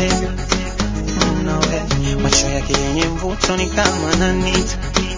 mtego nawe macho yake yenye mvuto ni kama nanita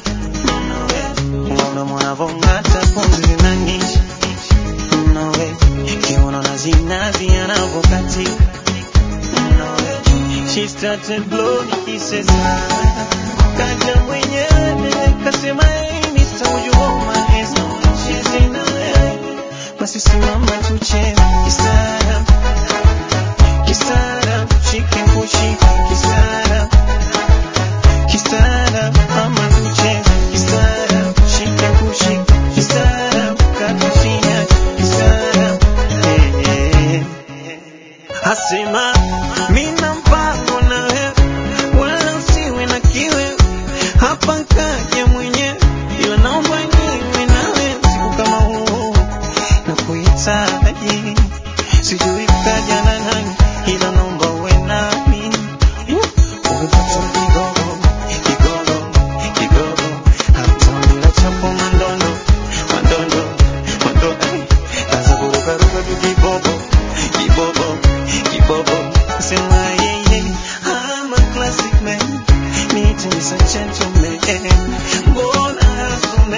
nawe ngoma mwanavong'ata pumzi zinanisha nawe kiuno na zinazi anavokatika nawe she started blowing kisses kaja mwenyewe kasema hey Mr. would you hold my hands she's in LA basi simama tucheze kisara kisara chicken kushika kisara kisara ama tucheze kisara chicken kushika kisara katushia kisara eh, eh, eh. asema mina mpango na wewe wala usiwe na kiwe hapa nkaja mwenyewe ila naomba niwe nawe siku kama huu na kuhitaji sijui kaja na nani ila naomba uwe nami umepata kigogo kigogo kigogo hatamla chapo mandondo mandondo mandondo kaza kurukaruka tu kibobo kibobo kibobo sema yeye I'm a classic man need to be a gentleman mbona hasume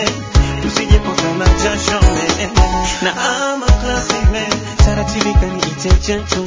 tusijepotana jasho man na I'm a classic man taratibika niite gentleman